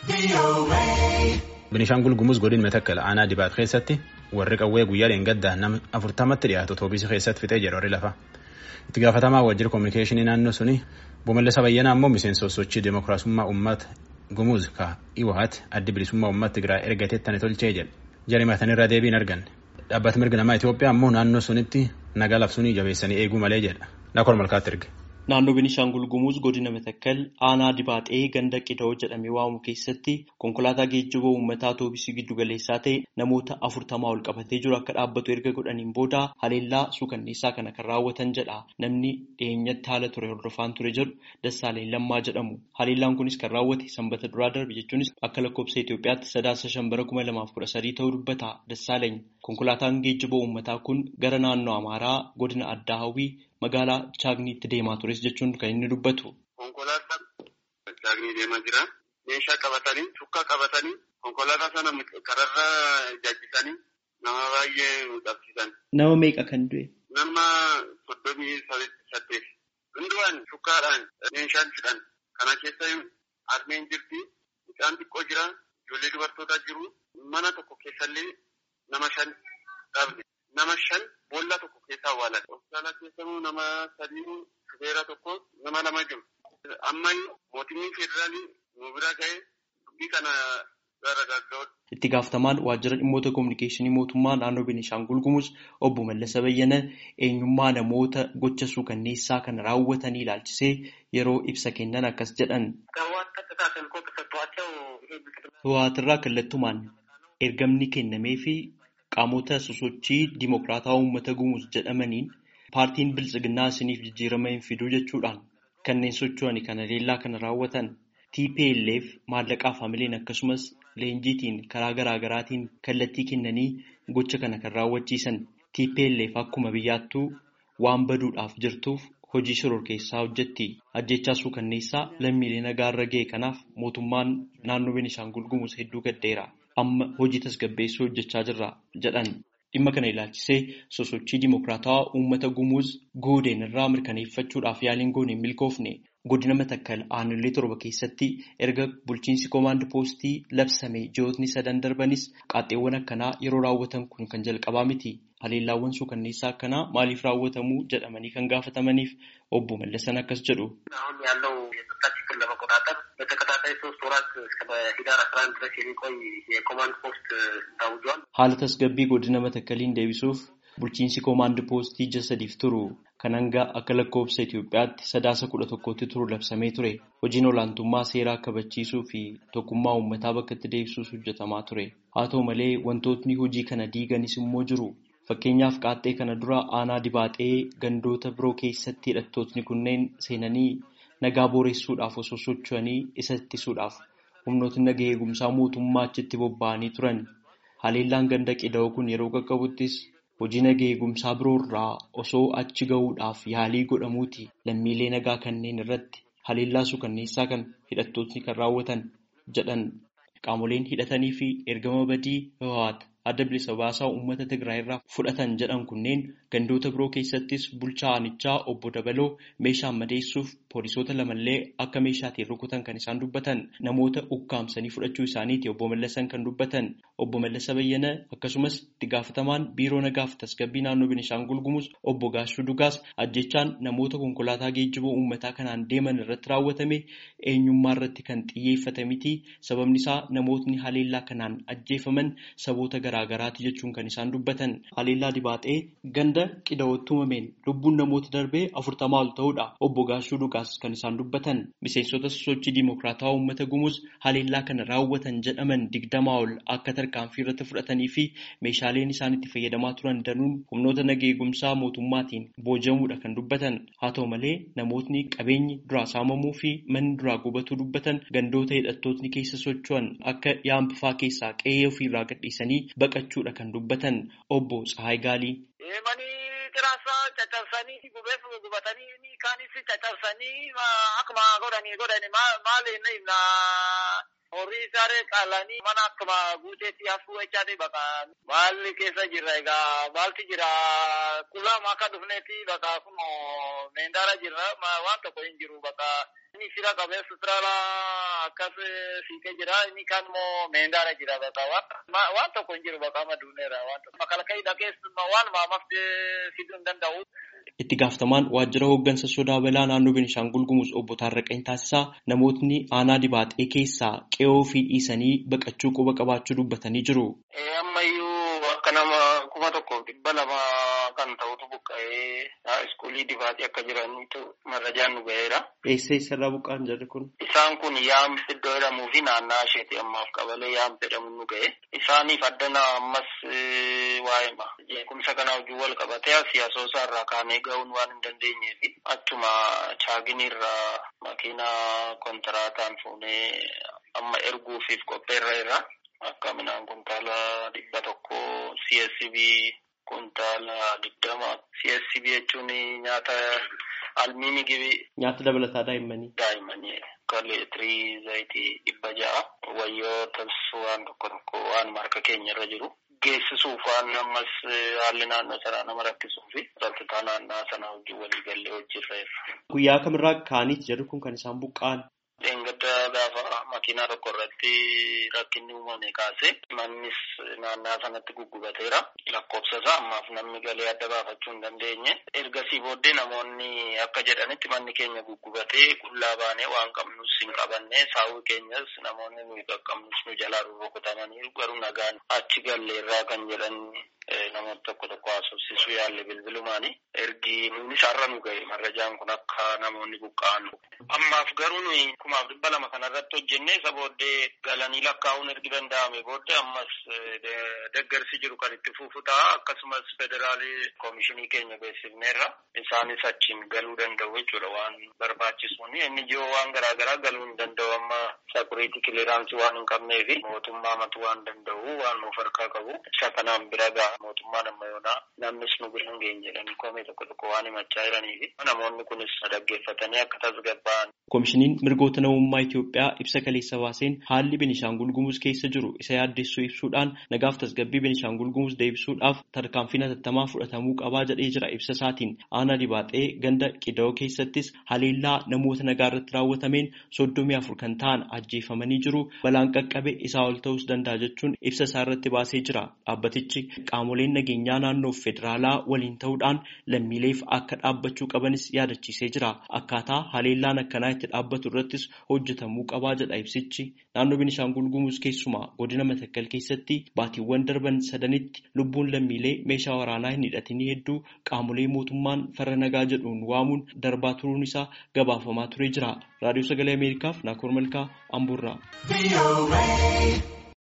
Binishaangul Gumuz godin Metakkal aanaa dibaat keessatti warri qawwee guyyaa dheengaddaa nama afurtamatti dhiyaatu toobisii keessatti fixee jedhu warri lafa. Itti gaafatamaa waajjira kominikeeshinii naannoo suni Boomellasa Bayyanaa immoo miseensa sochii Dimookiraasummaa Uummata Gumuz ka Iwaat addi bilisummaa uummata Tigraay ergateettani tolchee jedhe. Jarimatanirra deebiin arganne. Dhaabbati mirga namaa Itoophiyaa immoo naannoo sunitti nagaa labsuunii jabeessanii eeguu malee jedha. Nakor malkaatti erge. Naannoo Beenishaangul Gumuz godina Matakkal aanaa Dibaaxee ganda Qida'oo jedhamee waamamu keessatti konkolaataa geejjiba uummataa toobisii giddu galeessaa ta'e namoota afurtamaa ol qabatee jiru akka dhaabbatu erga godhaniin booda haleellaa suukanneessaa kana kan raawwatan jedha. Namni dhiyeenyatti haala ture hordofaan ture jedhu Dassaaleen Lammaa jedhamu. Haleellaan kunis kan raawwate sanbata duraa darbe jechuunis akka lakkoofsa Itoophiyaatti sadaasa shan bara kuma lamaaf kudha sadii ta'uu dubbata Dassaaleen. Konkolaataan geejjiba uummataa kun gara naannoo Amaaraa godina Addaa Hawwii magaalaa Chaagniitti deemaa tures jechuun kan inni dubbatu. Konkolaataan Chaagnii deemaa jira. Meeshaa qabatanii, shukkaa qabatanii, konkolaataa sana kararra jajjisanii nama baay'ee qabsiisan. Nama meeqa kan du'e? Nama soddomii saddeet. Hundumaan shukkaadhaan meeshaan fidhan. Kana keessa harmeen jirti, mucaan xiqqoo jira, ijoollee dubartootaa jiru. Mana tokko keessallee nama shan dhabne. Nama shan boolla tokko keessa awwaalan. Hospitaala keessamuu nama sadii shufeera tokko nama lama jiru. Amma mootummaan federaalii nu bira ga'ee dubbii kana gara gaggaa'udha. Itti gaafatamaan waajjira dhimmoota kominikeeshinii mootummaa naannoo Beenishaangul Gumuz obbo Mallasa Bayyana eenyummaa namoota gocha suukanneessaa kana raawwatanii ilaalchisee yeroo ibsa kennan akkas jedhan. Hawaatirraa kallattumaan ergamni kennamee fi qaamota sosochii dimokiraataa uummata gumuz jedhamaniin paartiin biltsiginnaa isiniif jijjiirama hin fiduu jechuudhaan kanneen socho'anii kana haleellaa kana raawwatan TPLF maallaqaa faamiliin akkasumas leenjiitiin karaa garaa garaatiin kallattii kennanii gocha kana kan raawwachiisan TPLF akkuma biyyaattuu waan baduudhaaf jirtuuf hojii shororkeessaa hojjetti ajjechaa suukanneessaa lammiilee nagaa irra ga'e kanaaf mootummaan naannoo Beenishaangul Gumuz hedduu gaddeera. amma hojii tasgabbeessuu hojjechaa jirra jedhan dhimma kana ilaalchisee sosochii dimokiraatawaa uummata gumuuz goodeen irraa mirkaneeffachuudhaaf yaaliin goone hin milkoofne godina matakkal aanolee torba keessatti erga bulchiinsi koomaand poostii labsame ji'ootni sadan darbanis qaaxxeewwan akkanaa yeroo raawwatan kun kan jalqabaa miti haleellaawwan suukanneessaa akkanaa maaliif raawwatamu jedhamanii kan gaafatamaniif obbo Mallasan akkas jedhu. Haala tasgabbii godina matakkaliin deebisuuf bulchiinsi koomaand poostii ji'a sadiif turu kan hanga akka lakkoofsa Itoophiyaatti sadaasa kudha tokkotti turu labsamee ture. Hojiin olaantummaa seeraa kabachiisuu fi tokkummaa uummataa bakka itti deebisuus hojjetamaa ture. Haa ta'u malee wantootni hojii kana diiganis immoo jiru. Fakkeenyaaf qaaxxee kana dura aanaa dibaaxee gandoota biroo keessatti hidhattootni kunneen seenanii nagaa booressuudhaaf osoo socho'anii isa ittisuudhaaf humnootni nagaa eegumsaa mootummaa achitti bobba'anii turan. Haleellaan ganda qida'oo kun yeroo qaqqabuttis hojii nagaa eegumsaa biroorraa osoo achi gahuudhaaf yaalii godhamuuti lammiilee nagaa kanneen irratti haleellaa suukanneessaa kan hidhattootni kan raawwatan jedhan qaamoleen hidhatanii fi ergama badii Hawwaat adda bilisa baasaa uummata Tigraay irraa fudhatan jedhan kunneen gandoota biroo keessattis bulchaa aanichaa obbo Dabaloo meeshaan madeessuuf poolisoota lamallee akka meeshaatiin rukutan kan isaan dubbatan namoota ukkaamsanii fudhachuu isaaniiti obbo Mallasan kan dubbatan obbo Mallasa Bayyana akkasumas itti gaafatamaan biiroo nagaaf tasgabbii naannoo Beenishaangul Gumuz obbo Gaashuu Dugaas ajjechaan namoota konkolaataa geejjiba uummataa kanaan deeman irratti raawwatame eenyummaa irratti kan xiyyeeffate miti sababni isaa namootni haleellaa kanaan ajjeefaman saboota garaagaraati jechuun kan isaan dubbatan haleellaa dibaaxee ganda qida'ootti uumameen lubbuun namoota darbee afurtamaa ol ta'uudha obbo Gaashuu Dugaas kan isaan dubbatan miseensota sosochii dimokiraataa uummata gumuz haleellaa kana raawwatan jedhaman digdamaa ol akka tarkaanfii irratti fudhatanii fi meeshaaleen isaan itti fayyadamaa turan danuun humnoota nagaa eegumsaa mootummaatiin boojamuudha kan dubbatan haa ta'u malee namootni qabeenyi duraa saamamuu fi manni duraa gubatuu dubbatan gandoota hidhattootni keessa socho'an akka yaambifaa keessaa qe'ee ofiirraa gadhiisanii baqachuudha kan dubbatan obbo Tsahaay Gaalii. Tiraasaa caccabsanii gubeef gubatanii kaanis caccabsanii akkuma godhanii godhani maal inni Horii isaaree qaalanii mana akkuma guuteetti hafuu jechaati bakka maalli keessa jirra egaa maalti jira qullama akka dhufneeti bakka kun meendaara jirra waan tokko hin jiru bakka inni fira qabee sutraala akkas fiikee jira inni kaan immoo meendaara jira bakka waan tokko hin jiru bakka amma duuneera waan tokko makalakayii dhageessuma waan maamafte fiduu hin danda'u. Itti gaafatamaan waajjira hooggansa sodaa balaa naannoo Beenishaangul Gumuz obbo Taarraqany Taasisaa namootni aanaa dibaaxee keessaa qe'oo fi dhiisanii baqachuu quba qabaachuu dubbatanii jiru. Ammayyuu akka nama kuma tokkoof dhibba lama kan ta'utu buqqa'ee iskuulii dibaaxee akka jiranitu marrajaan nu ga'eera. Eessa eessarraa buqqa'an jarri kun? Isaan kun yaam iddoo jedhamuu fi naannaa isheeti ammaaf qabalee yaam jedhamu nu ga'e. Isaaniif addana ammas waa'ima. Jeequmsa kana hojii wal qabatee siyaasoosaa irraa kaanee ga'uun waan hin dandeenyee fi achuma chaaginiirraa makiinaa kontiraataan fuunee amma erguufiif qopheerra irra akka midhaan kuntaala dhibba tokko CSCB kuntaala digdama CSCB jechuun nyaata almiini gibi. Nyaata dabalataa daa'immanii. Daa'immanii akka leetirii zayitii dhibba ja'a wayyoo tasuu waan tokko tokko waan marka keenya irra jiru. geessisuuf waan ammas haalli naannoo sanaa nama rakkisuu fi rakkataa naannoo sanaa wajjin walii gallee hojiirra irra. Guyyaa kamirraa kaaniiti jedhu kun kan isaan buqqa'an. Dheengadda gaafa makiinaa tokko irratti rakkinni uumame kaase mannis naannaa sanatti guggubateera. Lakkoofsa isaa ammaaf namni galee adda baafachuu hin dandeenye. Ergasii booddee namoonni akka jedhanitti manni keenya guggubatee qullaa baanee waan qabnus hin qabanne saawwi keenyas namoonni nuyi qaqqabnus nu jalaa rukutamanii garuu nagaan achi galleerraa kan jedhan namoota tokko tokko haasofsiisuu yaalle bilbilumaani. Ergi nuunis har'a nu ga'e marrajaan kun akka namoonni buqqa'an. Ammaaf garuu nuyi kumaaf dhibba lama kanarratti hojjennee isa booddee galanii lakkaa'uun ergi danda'ame booddee ammas deggersi jiru kan itti fufu ta'a akkasumas federaalii koomishinii keenya beeksifneerra isaanis achiin galuu danda'u jechuudha waan barbaachisuun inni jiru waan garaagaraa galuu hin danda'u amma sakuriitii kiliraansii waan hin qabnee fi mootummaa matu waan danda'u waan nuuf harkaa qabu isa kanaan bira ga'a mootummaan amma yoonaa namnis nu bira hin geenye jedhanii koomee tokko tokko waan himachaa jiranii fi namoonni kunis dhaggeeffatanii akka tasgabba'an. Koomishiniin mirgoota namummaa Itoophiyaa ibsa kaleessa baaseen haalli Beenishaangul Gumuz keessa jiru isa yaaddessuu ibsuudhaan nagaaf tasgabbii Beenishaangul Gumuz deebisuudhaaf tarkaanfiin hatattamaa fudhatamuu qabaa jedhee jira ibsa isaatiin aanaa dibaaxee ganda qida'oo keessattis haleellaa namoota nagaa irratti raawwatameen soddomii afur kan ta'an ajjeefamanii jiru balaan qaqqabe isaa ol ta'us danda'a jechuun ibsa isaa irratti baasee jira dhaabbatichi qaamoleen nageenyaa naannoo federaalaa waliin ta'uudhaan lammiileef akka dhaabbachuu qabanis yaadachiisee jira akkaataa haleellaan akkanaa itti dhaabbatu irrattis hojjetamuu qabaa jedha ibsichi naannoo Beenishaangul Gumuz keessumaa godina Matakkal keessatti baatiiwwan darban sadanitti lubbuun lammiilee meeshaa waraanaa hin hidhatinii hedduu qaamolee mootummaan farra nagaa jedhuun waamuun darbaa turuun isaa gabaafamaa turee jira raadiyoo sagalee ameerikaaf naakoor malkaa amburraa.